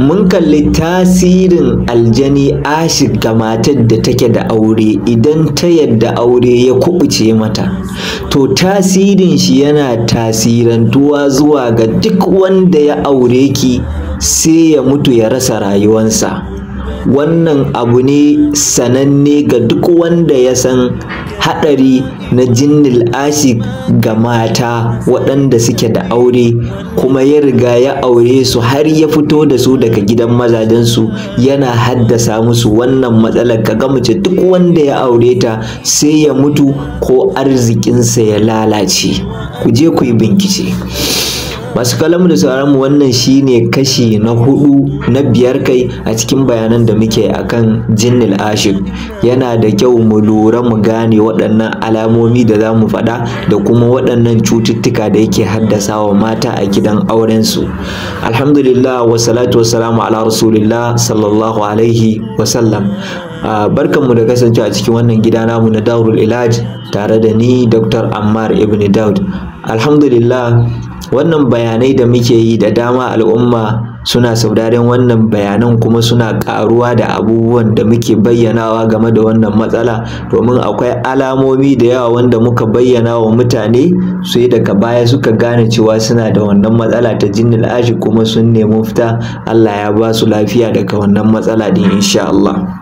mun kalli tasirin aljani ashik ga matar da take da aure idan ta yadda aure ya kubuce mata to tasirin shi yana tasirantuwa zuwa ga duk wanda ya aure ki sai ya mutu ya rasa rayuwansa wannan abu ne sananne ga duk wanda ya san haɗari na jinnil ashik ga mata waɗanda suke da aure kuma ya riga ya aure su har ya fito da su daga gidan mazajensu yana haddasa musu wannan matsalar kaga mace duk wanda ya aure ta sai ya mutu ko arzikinsa ya lalace ku je ku yi bincike masu kalamu da sauran mu wannan shine kashi na hudu na biyar kai a cikin bayanan da muke akan jinnil ashik yana da kyau mu lura mu gane waɗannan alamomi da za mu faɗa da kuma waɗannan cututtuka da yake haddasa wa mata a gidan aurensu alhamdulillah wa salatu wassalamu ala rasulillah sallallahu alaihi wasallam barkanmu da kasance a cikin wannan gida namu na daurul ilaj tare da ni dr ammar ibn daud alhamdulillah wannan bayanai da muke yi da dama al'umma suna sauraren wannan bayanan kuma suna karuwa da abubuwan da muke bayyanawa game da wannan matsala domin akwai alamomi da yawa wanda muka bayyana wa mutane sai daga baya suka gane cewa suna da wannan matsala ta jinnil ashi kuma sun nemi fita Allah ya ba su lafiya daga wannan matsala din insha Allah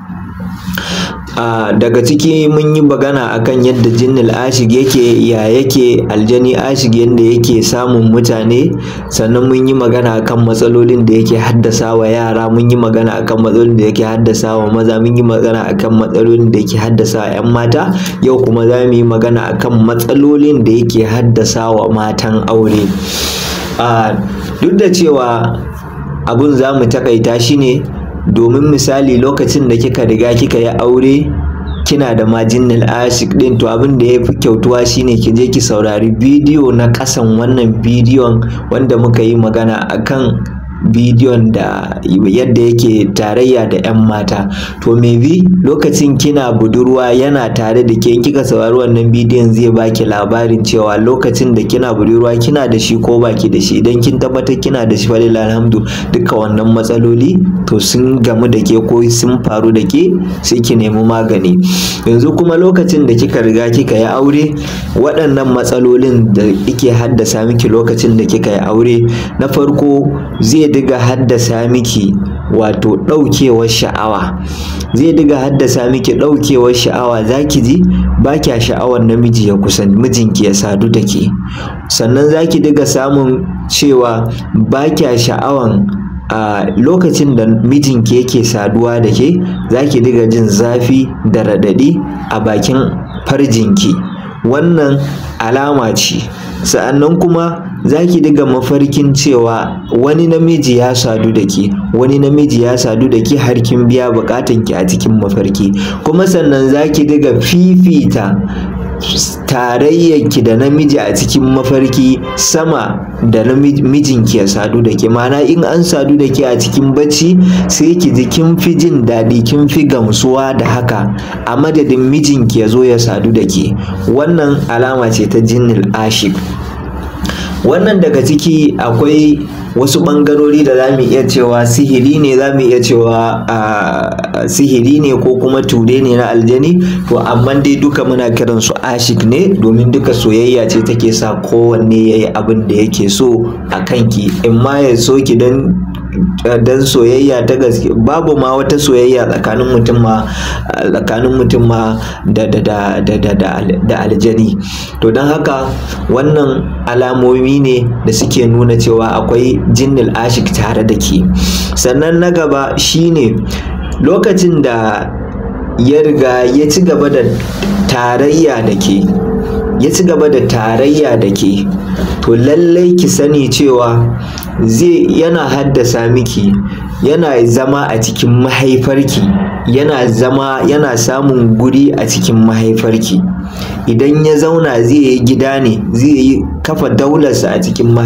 Uh, daga ciki mun yi magana akan yadda jinnil ashig yake ya yake aljani ashig yadda yake samun mutane sannan mun yi magana akan matsalolin da yake haddasa wa yara mun yi magana akan matsalolin da yake haddasa wa maza mun yi magana akan matsalolin da yake haddasa wa 'yan mata yau kuma za mu yi magana akan matsalolin da yake haddasa wa matan aure uh, duk da cewa abun za mu takaita shi ne domin misali lokacin da kika riga kika yi aure kina da majinnil ashik din to abin da ya fi kyautuwa shine ki je ki saurari bidiyo na kasan wannan bidiyon wanda muka yi magana akan bidiyon da yadda yake tarayya da 'yan mata to maybe lokacin kina budurwa yana tare da ke kika saurari wannan bidiyon zai baki labarin cewa lokacin da kina budurwa kina da shi ko baki da shi idan kin tabbatar kina da shi falil alhamdu duka wannan matsaloli to sun gamu da ke ko sun faru da ke sai ki nemi magani yanzu kuma lokacin da kika riga kika yi aure waɗannan matsalolin da ike haddasa miki lokacin da kika yi aure na farko zai diga haddasa miki wato ɗaukewar sha'awa zai diga haddasa miki ɗaukewar sha'awa za ki ji ba kya sha'awar namiji ya kusan mijinki ya sadu da ke sannan za ki diga samun cewa ba kya sha'awan a lokacin da mijinki yake saduwa da ke za ki diga jin zafi da raɗaɗi a bakin farjinki wannan alama ce sa'annan kuma za ki diga mafarkin cewa wani namiji ya sadu da ke wani namiji ya sadu da ke har kin biya bukatanki a cikin mafarki kuma sannan za ki diga fifita tarayyarki da namiji a cikin mafarki sama da mijinki ya sadu da ke mana in an sadu da ke a cikin bacci sai ki ji kin fi jin daɗi kin fi gamsuwa da haka a madadin mijinki ya zo ya sadu da ke wannan alama ce ta jinnil ashik wannan daga ciki akwai wasu ɓangarori da za mu iya cewa sihiri ne za mu iya cewa sihiri ne ko kuma ture ne na aljani to amma dai duka muna kiran su ashik ne domin duka soyayya ce take sa kowanne ya yi abin da yake so a kanki in ma ya so ki don dan soyayya ta gaske babu ma wata soyayya tsakanin mutum ma tsakanin mutum ma da da da da da da aljani to don haka wannan alamomi ne da suke nuna cewa akwai jinnil ashik tare da ke sannan na gaba shine lokacin da ya riga ya ci gaba da tarayya da ke ya ci gaba da tarayya da ke to lallai ki sani cewa zai yana haddasa miki yana zama a cikin mahaifarki yana zama yana samun guri a cikin mahaifarki idan ya zauna zai yi gida ne zai yi kafa daularsa a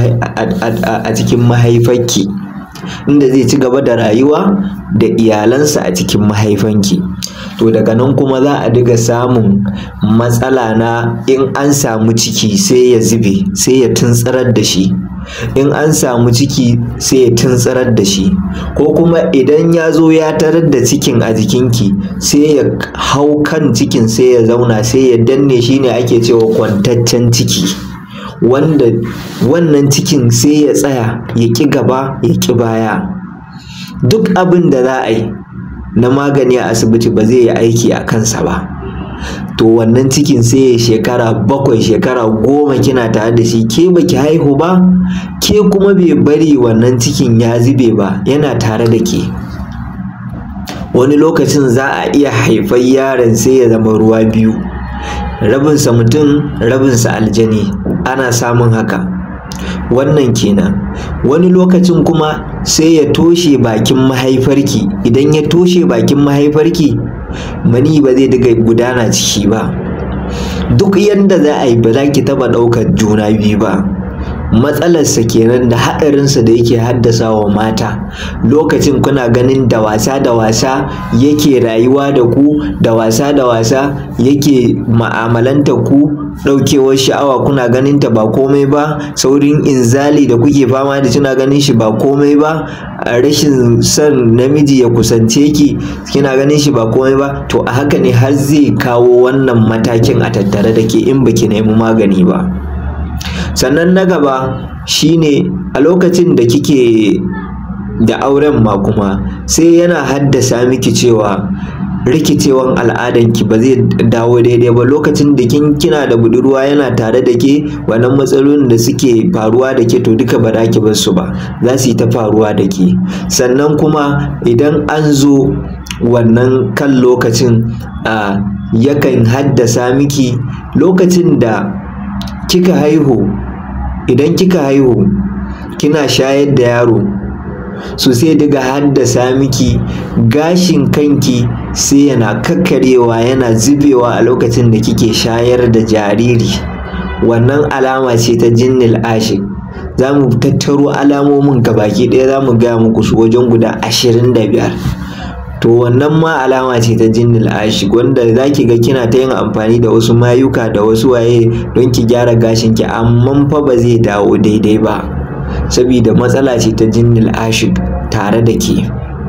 cikin mahaifarki inda zai ci gaba da rayuwa da iyalansa a cikin mahaifanki to daga nan kuma za a diga samun matsala na in an samu ciki sai ya zube sai ya tuntsarar da shi in an samu ciki sai ya tuntsarar da shi ko kuma idan ya zo ya tarar da cikin a jikinki sai ya hau kan cikin sai ya zauna sai ya danne shi ne ake cewa kwantaccen ciki wanda wannan cikin sai ya tsaya ya ƙi gaba ya ƙi baya duk abin da za a yi na magani a asibiti ba zai yi aiki a kansa ba to wannan cikin sai ya shekara bakwai shekara goma kina tare da shi ke baki haihu ba ke kuma bai bari wannan cikin ya zube ba yana tare da ke wani lokacin za a iya haifar yaron sai ya zama ruwa biyu rabinsa mutum rabinsa aljani ana samun haka wannan kenan wani lokacin kuma sai ya toshe bakin mahaifarki idan ya toshe bakin mahaifarki mani ba zai daga gudana ciki ba duk yadda za a yi ba za ki taɓa ɗaukar juna biyu ba matsalarsa kenan da haɗarinsa da yake haddasa wa mata lokacin kuna ganin da wasa da wasa yake rayuwa da ku da wasa da wasa yake ma'amalanta ku ɗaukewar sha'awa kuna ganin ta ba komai ba saurin inzali da kuke fama da kina ganin shi ba komai ba rashin son namiji ya kusance ki kina ganin shi ba komai ba to a haka ne har zai kawo wannan matakin a tattare da ke in baki nemi magani ba sannan na gaba shine a lokacin da kike da auren ma kuma sai yana haddasa miki cewa rikicewan al'adanki ba zai dawo daidai ba lokacin da kin kina da budurwa yana tare da ke wannan matsalolin da suke faruwa da ke to duka ba za ki bar su ba za su yi ta faruwa da ke sannan kuma idan an zo wannan kan lokacin a yakan haddasa miki lokacin da kika haihu idan kika haihu kina shayar da yaro so sai daga haddasa miki gashin kanki sai yana kakkarewa yana zubewa a lokacin da kike shayar da jariri wannan alama ce ta jinnil ashik za mu tattaro alamomin gabaki ɗaya za mu gaya muku su wajen guda ashirin da biyar to wannan ma alama ce ta jinnil ashik wanda za ki ga kina ta yin amfani da wasu mayuka da wasu waye don ki gyara gashinki amma fa ba zai dawo daidai ba saboda matsala ce ta jinnil ashik tare da ke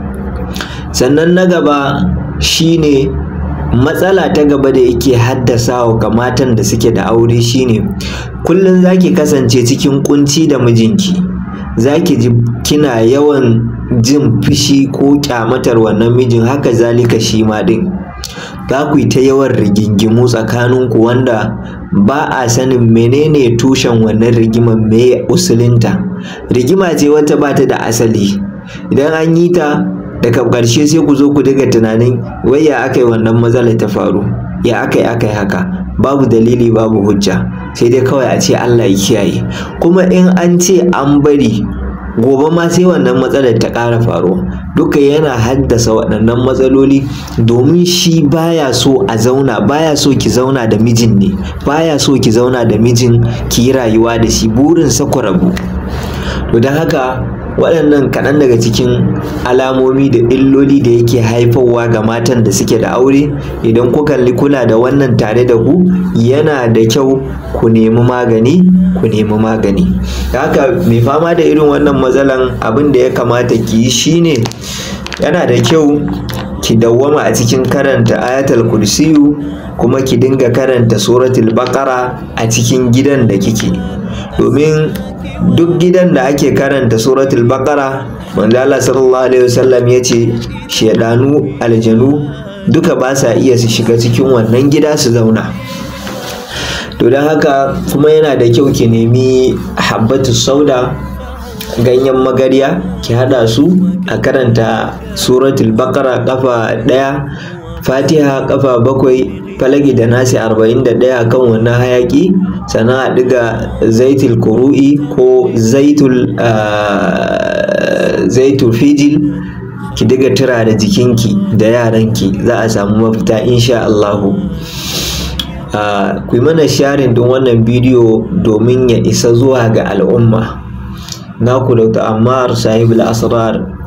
sannan na gaba shine matsala ta gaba da yake haddasawa ga matan da suke da aure shine kullum zaki kasance cikin kunci da mijinki zaki ji kina yawan jin fushi ko kyamatar wannan mijin haka zalika shi ma din za ku yi ta yawan rigingimu tsakaninku wanda ba a sanin menene tushen wannan rigimar me usulinta rigima ce wata ba ta da asali idan an yi ta daga ƙarshe sai ku zo ku daga tunanin wai ya aka yi wannan matsalar ta faru ya aka yi aka yi haka babu dalili babu hujja sai dai kawai a ce Allah ya kiyaye kuma in an ce an bari gobe ma sai wannan matsalar ta ƙara faruwa duka yana haddasa waɗannan matsaloli domin shi baya so a zauna baya so ki zauna da mijin ne baya so ki zauna da mijin ki yi rayuwa da shi burinsa ku rabu to don haka waɗannan kaɗan daga cikin alamomi da illoli da yake haifarwa ga matan da suke da aure idan ku kalli kula da wannan tare da ku yana da kyau ku nemi magani ku nemi magani haka mai fama da irin wannan matsalan abin da ya kamata ki yi shine yana da kyau ki dawwama a cikin karanta ayatul kursiyu kuma ki dinga karanta suratul baqara a cikin gidan da kike domin duk gidan da ake karanta suratul baqara manzo Allah sallallahu alaihi wasallam ya ce shedanu aljanu duka ba sa iya su shiga cikin wannan gida su zauna to don haka kuma yana da kyau ki nemi habbatu sauda ganyen magarya ki hada su a karanta suratul baqara kafa daya fatiha kafa bakwai falagi da nasi arba'in da ɗaya kan wannan hayaki sannan a ɗiga zaitul kuru'i ko zaitul zaitul fijil ki diga tura da jikinki da yaranki za a samu mafita insha Allahu ku yi mana sharing din wannan bidiyo domin ya isa zuwa ga al'umma naku Dr. Ammar sahibul asrar